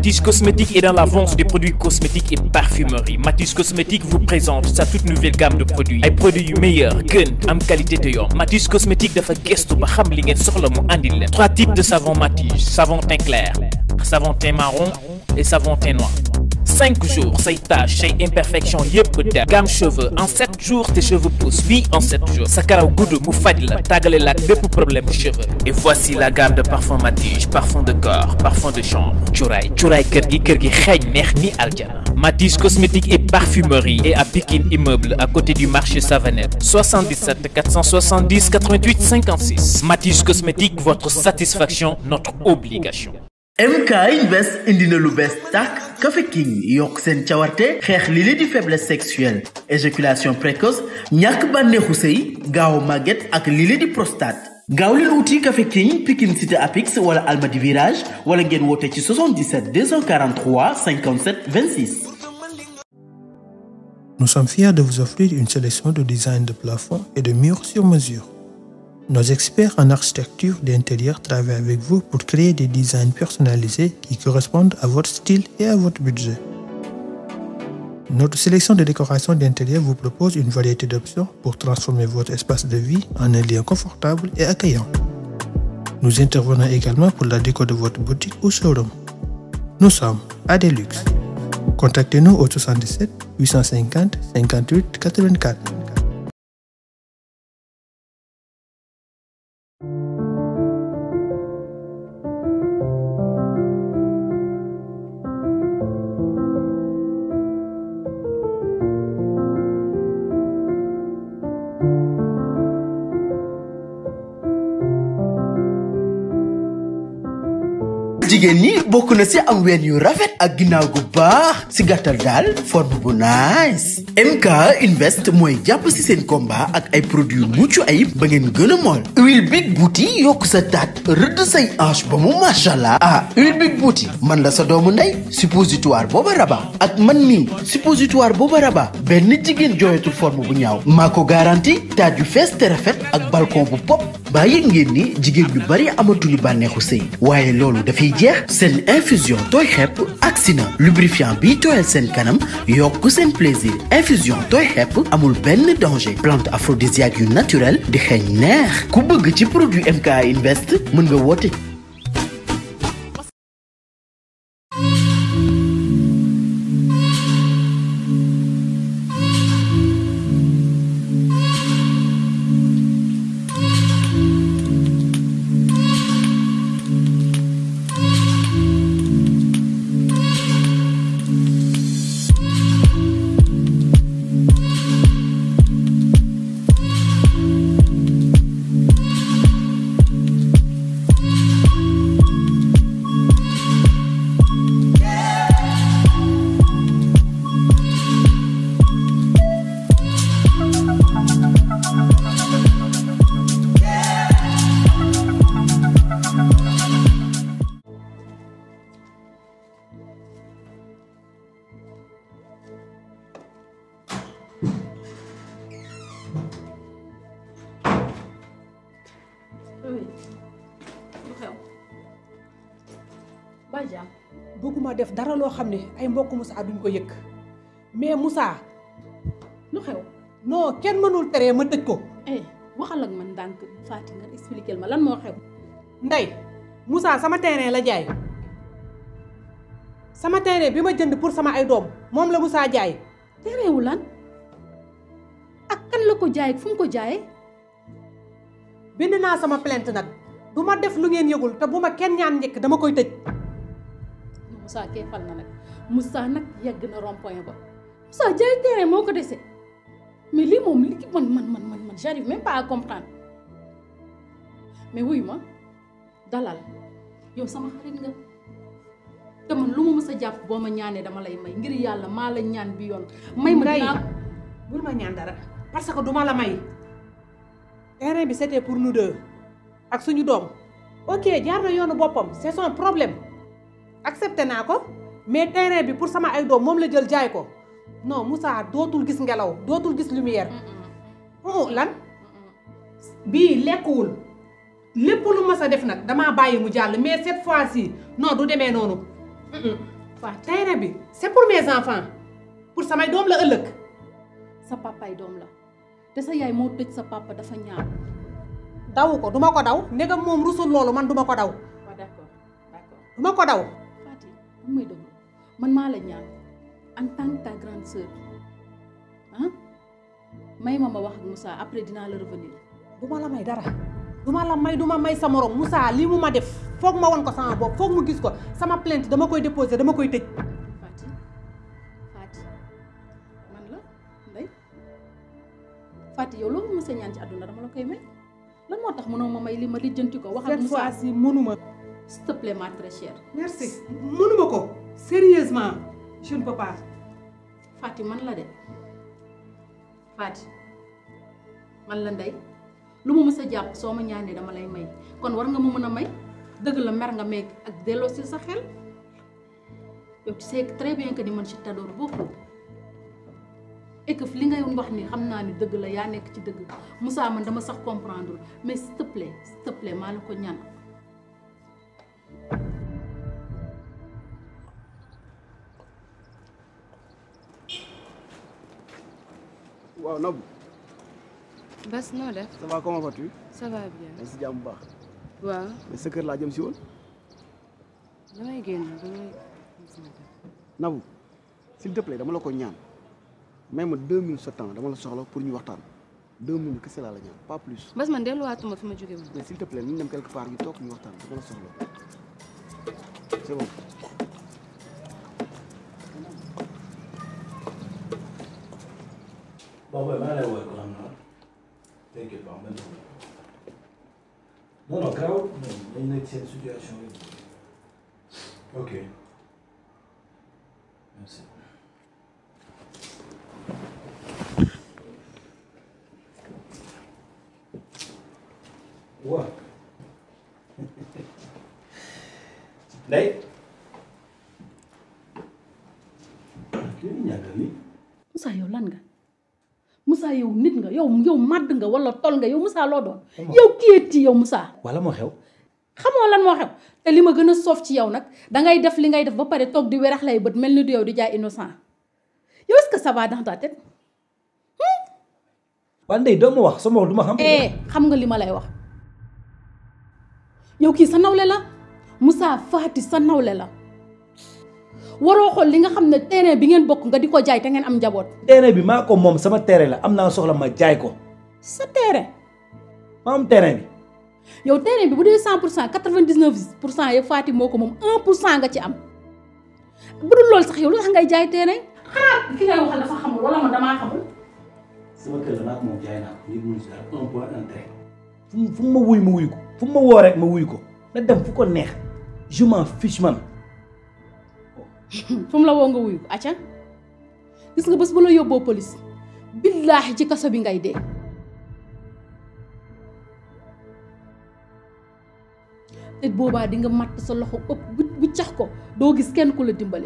Matisse Cosmétique est dans la vente des produits cosmétiques et parfumerie Matisse Cosmétique vous présente sa toute nouvelle gamme de produits ay produits yu meilleur gën am qualité te yomb Matisse Cosmétique dafa gëstu ba xam li ngeen soxla mu andil leen trois types de savon Matisse savon teint clair savon teint marron et savon teint noir cinq jours say taches say imperfection yëpp der gamme cheveux en sept jours tes cheveux poussent oui en sept jours sa karaw gudd mu faj la tàggale la ak bépp problème cheveux et voici la gamme de parfum Matige parfum de corps parfum de chambre cuuraay cuuraay kër gi kër gi xeeñ neex ni aljana Matige cosmétique et parfumerie et à Pikine immeuble à côté du marché Savanette 77 470 88 56 Matige cosmétique votre satisfaction notre obligation MK Invest indi na lu bees tàkk Café King yokk seen cawarte xeex li li di faiblesse sexuelle éjaculation précoce ñàkk bànneexu sëy gaaw màgget ak li li di prostate gaaw leen wuti Café King Pikine Cité Apix wala Almadi Virage wala ngeen woote ci 77 243 57 26. Nous sommes fiers de vous offrir une sélection de designs de plafond et de murs sur mesure. Nos experts en architecture d'intérieur travaillent avec vous pour créer des designs personnalisés qui correspondent à votre style et à votre budget. Notre sélection de décoration d'intérieur vous propose une variété d'options pour transformer votre espace de vie en un lieu confortable et accueillant. Nous intervenons également pour la déco de votre boutique ou showroom. Nous sommes à Deluxe. Contactez-nous au 77 850 58 84. jigéen ñi bokk na ci am ween yu rafet ak ginnaaw gu baax ci gàttal daal forme bu nice MK Invest mooy jàpp ci seen combat ak ay produits yu mucc ayib ba ngeen gën a mool huile Big Beauty yokk sa taat rëdd say hanche ba mu machallah ah huile Big Beauty man la sa doomu ndey suppositoire booba raba ak man mii suppositoire booba raba benn jigéen jooyatul forme bu ñaaw maa ko garanti taat yu fees te rafet ak balcon bu pop baa yëg ngeen ni jigéen ñu bari amatuñu bànneexu sëy waaye loolu dafay jeex seen infusion tooy xepp agsi na lubrifiant bi tooyal seen kanam yokk seen plaisir infusion tooy xepp amul benn danger plante aphrodisiaque yu naturel di xeeñ neex ku bëgg ci produit MK Invest mën nga woote oui lu xew bàyyi jaam bëgguma def dara loo xam ne ay mbokk Moussa duñ ko yëg mais Moussa lu xew non kenn mënul teree ma tëj ko eh waxal ak man ndànk Fati nga expliquer ma lan moo xew ndey Moussa sama terrain la jaay sama terrain bi ma jënd pour sama ay doom moom la Moussa jaay tereewu lan ak kan la ko jaay fu mu ko jaayee bind naa sama plainte nag du ma def lu ngeen yëgul te bu ma kenn ñaan njëkk dama koy tëj Moussa kee fal na nag Moussa nag yegg na rond point ba Moussa jaay terrain moo ko dese mais lii moom li man man man man man j'arrive même pas à comprendre mais wuyu ma dalal yow sama xarit nga te man lu ma mës a jàpp boo ma ñaanee dama lay may ngir yàlla maa la ñaan bi yoon may ma Ndey, dinaa bul ma ñaan dara parce que duma la may terrain bi c'était pour nous deux ak suñu doom ok jaar na yoonu boppam c'est son problème accepté naa ko mais terrain bi pour sama ay doom moom la jël jaay ko non Moussa dootul gis ngelaw dootul gis lumière oh lan bii lekkuwul lépp lu ma sa def nag damaa bàyyi mu jàll mais cette fois-ci non du demee noonu Fatou terrain bi c'est pour mes enfants pour samay doom la ëllëg sa papaay doom la te sa yaay moo tëj sa papa dafa ñaaw daw ko duma ko daw ndegam moom rusul loolu man duma ko daw waaw d'accord d'accord duma ko daw Fatou bu may déglu man maa la ñaan en tant que ta grande sœur ah may ma ma wax ak Moussa après dinaa la revenir duma la may dara duma la may duma may sa morom Moussa lii mu ma def foog ma won ko sama bopp foog mu gis ko sama plainte dama koy déposer dama koy tëj Fatou Fatou man la Ndeye Fatou yow loolu mos a ñaan ci àdduna dama la koy may lan moo tax mënoo ma may li ma lijjanti ko wax ak cette Moussa fois-ci mënuma s'il te plaît ma très chère merci mënuma ko sérieusement je ne peux pas Fatou man la de Fatou man la Ndeye lu ma mës a jàpp soo ma ñaanee dama lay may kon war nga ma mën a may dëgg la mer nga meeg ak delloo si sa xel yow tu sais très bien que ni man je t'adore beaucoup et que li ngay wax ni xam naa ni dëgg la yaa nekk ci dëgg Moussa man dama sax comprendre mais s'il te plaît s'il te plaît maa la ko ñaan waaw Nabou Bas noo def ça va comment vas-tu ça va bien maa ngi si jàmm bu baax waaw mais sa kër laa jëm si woon damay génn damay Nabou s'il te plaît dama la ko ñaan may ma deux minutes sa temps dama la soxla pour ñu waxtaan deux minutes kese laa la ñaan pas plus Bas man delluwaatuma fi ma jóge woon mais s'il te plaît ñu dem quelque part ñu toog ñu waxtaan dama la soxla c'est bon bon boy maa ngi lay woowee ko xam naa t'inquiète pas même non non grave dañ nekk seen situation yi ok merci waaw Ndeye kii ni ñàkkal ni Moussa yow lan nga Moussa yow nit nga yow yow màdd nga wala tol nga yow Moussa loo doon yow kiyétti yow Moussa wala moo xew xamoo lan moo xew te li ma gën a soof ci yow nag dangay def li ngay def ba pare toog di werax lay bët mel ni du yow di jaay innocent yow est-ce que ça va dans ta tête waa Ndeye doo ma wax sama wax du ma xam eh xam nga li ma lay wax yow kii sa nawle la Moussa Fati sa nawle la waroo xool li nga xam ne terrain bi ngeen bokk nga di ko jaay te ngeen am njaboot terrain bi maa ko moom sama terrain la am naa soxla ma jaay ko sa terrain ma am terrain bi yow terrain bi bu dee cent pour cent quatre-vingt-dix-neuf pour cent yëpp Fati moo ko moom un pour cent nga ci am bu dul loolu sax yow lu tax ngay jaay terrain xanaa ki ngay waxal dafa xamul wala man damaa xamul sama kër la maa ko moom jaay naa ko nit mënu si dara un point un trait fu mu fu mu ma wuy ma wuy ko fu mu ma woo rek ma wuy ko na dem fu ko neex je m'en fiche man fu mu la woo nga wuyu ko acca gis nga bés bu la yóbboo police billaahi ci kaso bi ngay dee te boobaa di nga matt sa loxo ëpp bu bu cax ko doo gis kenn ku la dimbale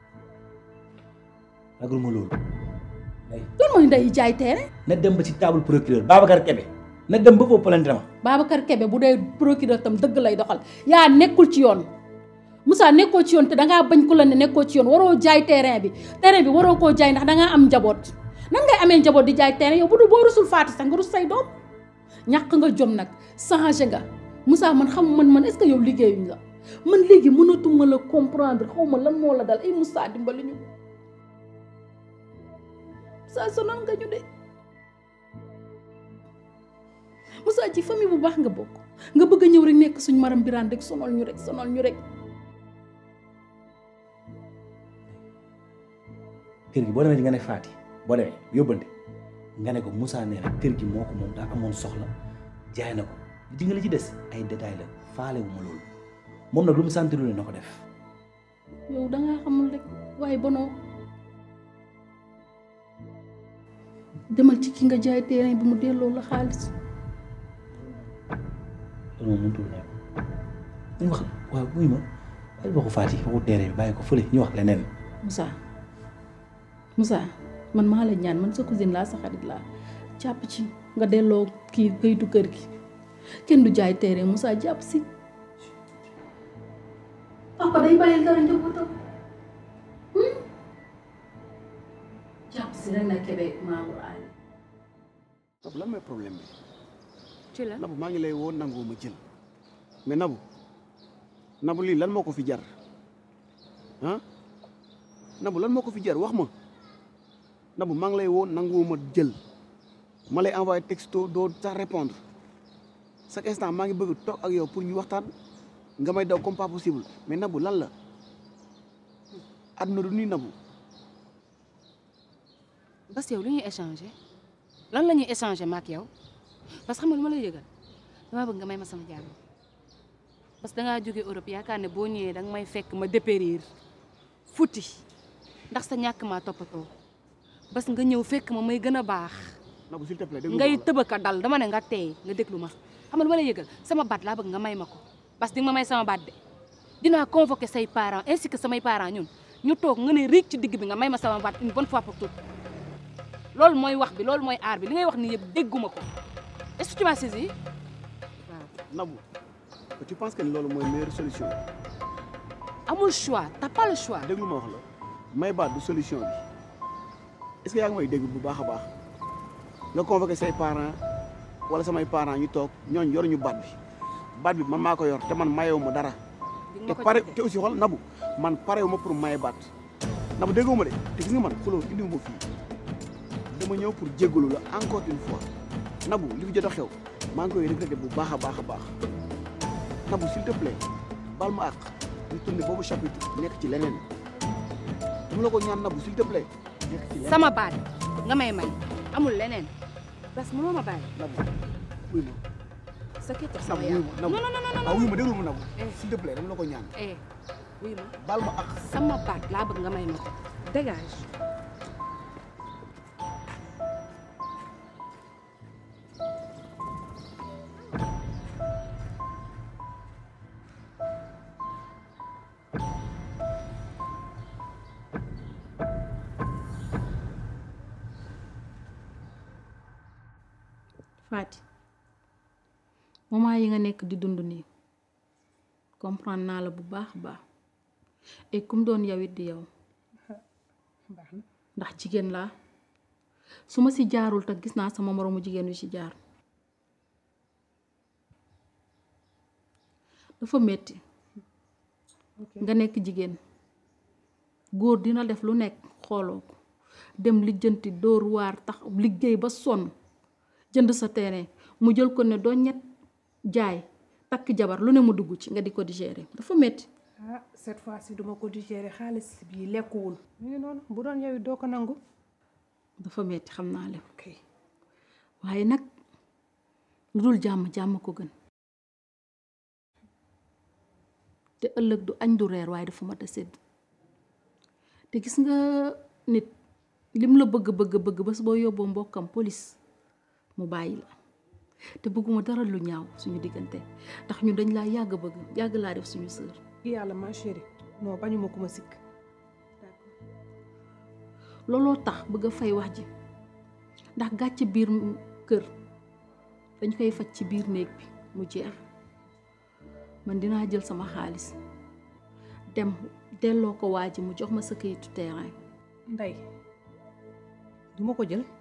ragal ma loolu Ndeye lan mooy ndey jaay teere na dem ba ci table procureur Babacar Kébé na dem ba foofu plainte ma Babacar Kebe bu dee procureur tam dëgg lay doxal yaa nekkul ci yoon Moussa nekkoo ci yoon te dangaa bañ ko la ne nekkoo ci yoon waroo jaay terrain bi terrain bi waroo koo jaay ndax dangaa am njaboot nan ngay amee njaboot di jaay terrain yow bu dul boo rusul faati sax nga rus say doom ñàkk nga jom nag changé nga Moussa man xam man man est-ce que yow liggéeyuñ la man léegi mënatuma la comprendre xaw ma lan moo la dal ay Moussa dimbali ñu Moussa sonal nga ñu de Moussa ci famille bu baax nga bokk nga bëgg a ñëw rek nekk suñ maram biraan rek sonal ñu rek sonal ñu rek kër gi boo demee ci nga ne Faati boo demee yóbbante nga ne ko Moussa nee na kër gi moo ko moom daa amoon soxla jaay na ko di nga la ci des ay détails la faale wu ma loolu moom nag lu mu sentir ne na ko def yow dangaa xamul rek waaye bonoo demal ci ki nga jaay terrain bi mu delloo la xaalis loolu moom mënutul nekk ñu wax waaw buy ma bàyyi waxu Faati waxu terrain bi bàyyi ko fële ñu wax leneen Moussa Moussa man maa la ñaan man sa cousine laa sa xarit laa jàpp ci nga delloo kii kayitu kër gi kenn du jaay terrain Moussa jàpp si papa day bàyyil dara njabootam Sirena Kebe Mamour Ali Nabou lan mooy problème bi ci la Nabou maa ngi lay woo nangoo ma jël mais Nabou Nabou lii lan moo ko fi jar ah Nabou lan moo ko fi jar wax ma Nabou maa ngi lay woo nangoo ma jël ma lay envoyé texto doo sax répondre chaque instant maa ngi bëgg toog ak yow pour ñu waxtaan nga may daw comme pas possible mais Nabou lan la àdduna du nii Nabou bas yow lu ñuy échanger lan la ñuy échanger ma ak yow parce que xam nga lu ma lay yëgal dama bëgg nga may ma sama jàmm parce que dangaa jóge Europe yaakaar ne boo ñëwee danga may fekk ma dépérir futti ndax sa ñàkk maa toppatoo bas nga ñëw fekk ma may gën a baax Nabou s'il te plaît déglu ngay ma tëbaka dal dama ne nga teey nga déglu ma xam nga lu ma lay yëgal sama baat laa bëgg nga may ma ko parce que di nga ma may sama baat de dinaa convoquer say parents ainsi que samay parents ñun ñu toog nga ne riig ci digg bi nga may ma sama baat une bonne fois pour toutes loolu mooy wax bi loolu mooy aar bi li ngay wax ni yëpp dégguma ko est-ce que tu m'as saisi waaw Nabou tu penses que ni loolu mooy meilleure solution amul choix t'as pas le choix déglu ma wax la may baat du solution bi est-ce que yaa ngi may dégg bu baax a baax nga convoqué say parents wala samay parents ñu toog ñooñ yoruñu baat bi baat bi man maa ko yor te man mayewu ma dara di te nga ma ko pare jox te aussi xool Nabou man parewu ma pour maye baat Nabou déggoo ma de te gis nga man xuloo indiwu ma fii dama ñëw pour jéggalu la encore une fois Nabou li fi jot a xew maa ngi koy regretté bu baax a baax a baax Nabou s'il te plaît baal ma àq ñu tourné boobu chapitre nekk ci leneen mu la ko ñaan Nabou s'il te plaît nekk ci leneen sama baat nga may may amul leneen parce que mënoo ma bàyyi Nabou wuy ma sa kii tax sama Nabou wuy yaay ma non Nabou non non non waaw wuy ma déglu ma Nabou Eh. s'il te plaît dama la ko ñaan eh wuy ma baal ma àq sama baat laa bëgg nga may ma ko dégage Fati moment yi nga nekk di dund nii comprendre naa la bu baax a baax et kum doon yow it di yow baax na ndax jigéen laa su ma si jaarul te gis naa sama moroomu jigéen yu ci jaar dafa metti nga nekk jigéen góor dina def lu nekk xooloo ko dem lijjanti dóor waar tax liggéey ba sonn jënd sa terrain mu jël ko ne doo ñett jaay takk jabar lu ne mu dugg ci nga di ko digérer dafa metti ah cette fois ci duma ko digérer xaalis bii lekkuwul mu ngi noonu bu doon yow it doo ko nangu dafa metti xam naa leen ok waaye nag lu dul jàmm jàmm ko gën te ëllëg du añ du reer waaye dafa mat a sédd te gis nga nit lim la bëgg bëgg bëgg bés boo yóbboo mbokkam police mu bàyyi la te bëgguma dara lu ñaaw suñu diggante ndax ñun dañ laa yàgg bëgg yàgg laa def suñu sœur yàlla ma chérie non bañuma ku ma sikk looloo tax bëgg a fay wax ji ndax gàcce biir kër dañ koy faj ci biir néeg bi mu jeex man dinaa jël sama xaalis dem delloo ko waa ji mu jox ma sa kayitu terrain ndey duma ko jël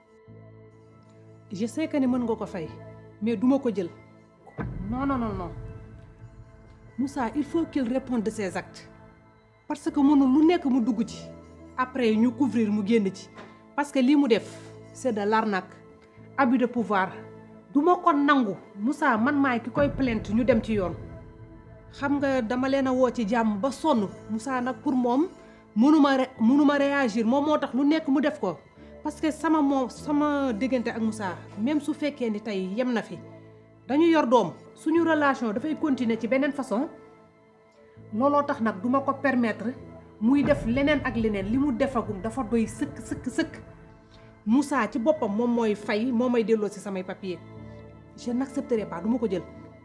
je sais que ni mën nga ko fay mais duma ko jël non non non non Moussa il faut qu'il réponde de ses actes parce que mënul lu nekk mu dugg ci après ñu couvrir mu génn ci parce que lii mu def c'est de l'arnaque abus de pouvoir duma ko nangu Moussa man maay ki koy plainte ñu dem ci yoon xam nga dama leen a woo ci jàmm ba sonn Moussa nag pour moom mënuma re mënuma réagir moom moo tax lu nekk mu def ko parce que sama moom sama diggante ak Moussa même su fekkee ni tey yem na fi dañu yor doom suñu relation dafay continuer ci beneen façon looloo tax nag duma ko permettre muy def leneen ak leneen li mu defagum dafa doy sëkk sëkk sëkk Moussa ci boppam moom mooy fay moo may delloo ci samay papier je n'accepterai pas duma ko jël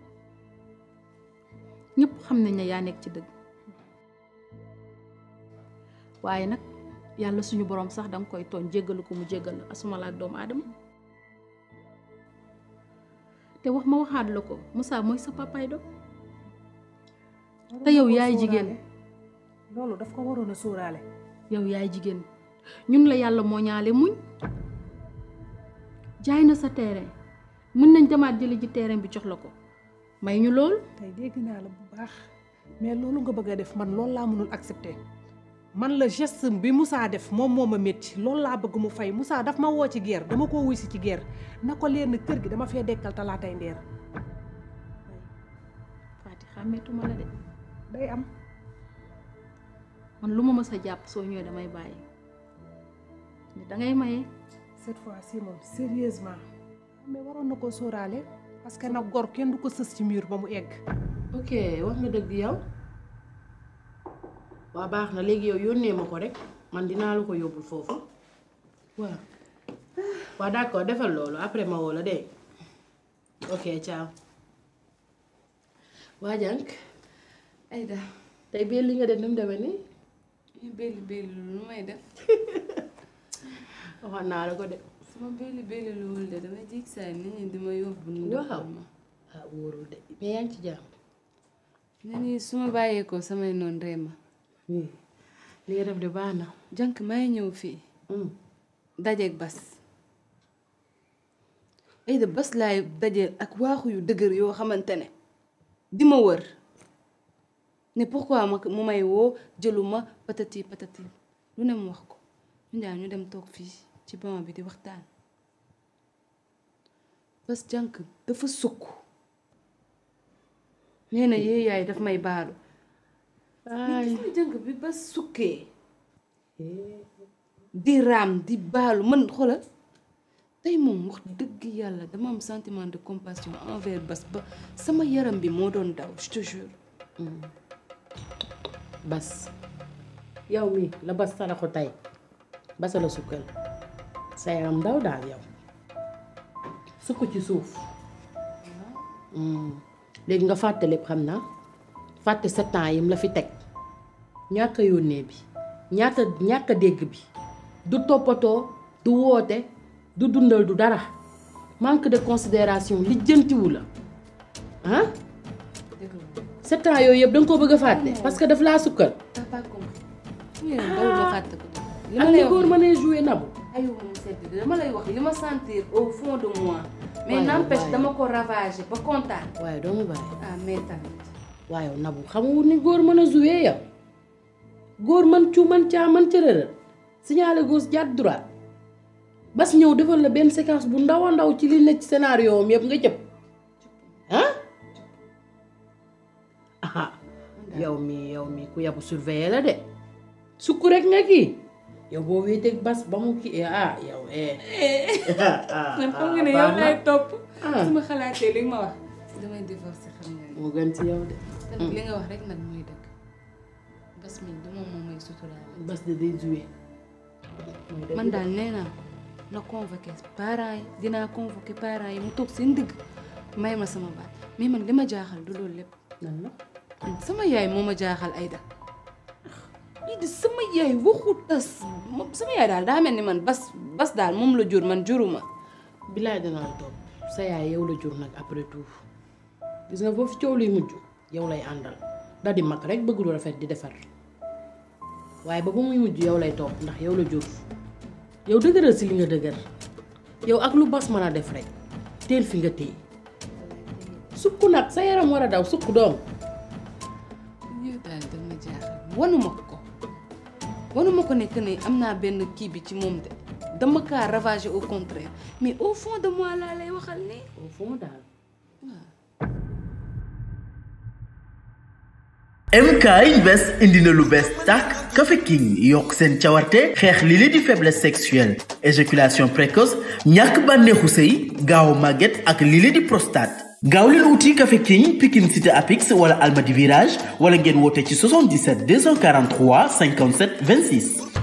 ñëpp xam nañ ne yaa nekk ci dëgg waaye nag yàlla suñu borom sax danga koy tooñ jéggalu ko mu jéggal la asuma la ak doomu aadama te wax ma waxaat la ko Moussa mooy sa papaay doom te yow yaay jigéen loolu daf ko waroon a sóoraale yow yaay jigéen ñun la yàlla moo ñaale muñ jaay na sa terrain mën nañ demaat jëli ji terrain bi jox la ko may ñu lool tey dégg naa la bu baax mais loolu nga bëgg a def man loolu laa mënul accepter man la geste bi Moussa def moom moo ma métti loolu laa bëgg mu fay Moussa daf ma woo ci guerre dama koo wuy si ci guerre na ko leer na kër gi dama fee dekkal talaatay ndeer Faty xàmmeetuma la de day am man lu ma mës a jàpp soo ñëwee damay bàyyi ni dangay maye cette fois-ci moom sérieusement mais waroon na ko sóoraale parce que nag gor kenn du ko sës ci mur ba mu egg ok wax nga dëgg yow waa baax na léegi yow yónnee ma ko rek man dinaa la ko yóbbul foofu waaw waa d'accord defal loolu après ma woo la dégg ok ciao waa jànk Aïda tey bii li nga def ni mu demee nii belli belli lu may def waxoon naa la ko de sama belli belli luwul de dama jig saay nit ñi di ma yóbbu nu waaw defal ma ah wóorul de mais yaa ngi ci jàmm ne nii su ma bàyyeekoo samay noon ree ma oui li nga def de baax na jànk may ñëw fii dajeeg bas Aïda bas laay dajeel ak waaxu yu dëgër yoo xamante ne di ma wër ne pourquoi ma mu may woo jëluma patati patati lu ne mu wax ko ñu ñaar ñu dem toog fii ci banc bi di waxtaan bas jànk dafa sukk nee na yee yaay daf may baalu ay gis nga jànk bi bas sukkee di raam di baalu man xoolal tey moom wax dëgg yàlla dama am sentiment de compassion envers bas ba sama yaram bi moo doon daw je te jure bas yow mi la bas saraxu tey basa la sukkal sa yaram ndaw daal yow sukk ci suuf léegi nga fàtte lépp xam naa fàtte sept ans yim la fi teg ñàkk a yónnee bi ñaata ñàkk a dégg bi du toppatoo du woote du dundal du dara manque de considération lijjantiwu la ah sept ans yooyu yëpp da nga koo bëgg a fàtte parce que daf laa sukkal t'as pas compris fu ngeen daw nga fàtte ko li ma ak lay ni wax góor mënee jouer nabu ayu moom sedd dama lay wax li ma sentir au fond de moi mais Waaye, n'empêche waaye. dama ko ravager ba kontaan waaye doo mu bàyyi ah mais tamit waaye nabu xamul ni góor mën a jouer yow góor mën cu mën caa mën cërërër signalé gauche jàdd droite bas ñëw defal la benn séquence bu ndaw a ndaw ci li nekk ci scénario am yëpp nga jëpp ah aha yow mi yow mi ku yabu surveiller la de sukk rek nga kii yow boo wéeteeg bas ba mu kii ah yow eh man xam nga ne yow lay topp su ma xalaatee li nga ma wax damay divorcer xam nga ne moo gën ci yow de te nag li nga wax rek nag mooy dëgg bas mi du moom moom may suturaale bas de day jouer mooy dëgg man de. daal nee naa na convoqué parents yi dinaa convoqué parents yi mu toog seen digg may ma sama baat mais man li ma jaaxal du loolu lépp nan la sama yaay moo ma jaaxal Aïda lii di sama yaay waxu tas moom sama yaay daal daa mel ni man bas bas daal moom la jur man juruma bilaay danaa la topp sa yaay yow la jur nag après tout gis nga foofu coow luy mujj yow lay àndal da di mag rek bëgg lu rafet di defar waaye ba ba muy mujj yow lay topp ndax yow la jur yow dëgëral si li nga dëgër yow ak lu bas mën a def rek teel fi nga téye sukk nag sa yaram war a daw sukk doom yow daal dama jaaxal wanuma ko wanuma ko ne que ne am naa benn kii bi ci moom de dama kaa ravager au contraire mais au fond de moi laa lay waxal nii au fond daal MK Invest indi na lu bees tàkk Café King yokk seen cawarte xeex li li di faiblesse sexuelle éjaculation précoce ñàkk bànneexu sëy gaaw màgget ak li li di prostate gaaw leen wuti Café King Pikine Cité Apix wala Almadi Virage wala ngeen woote ci 77 243 57 26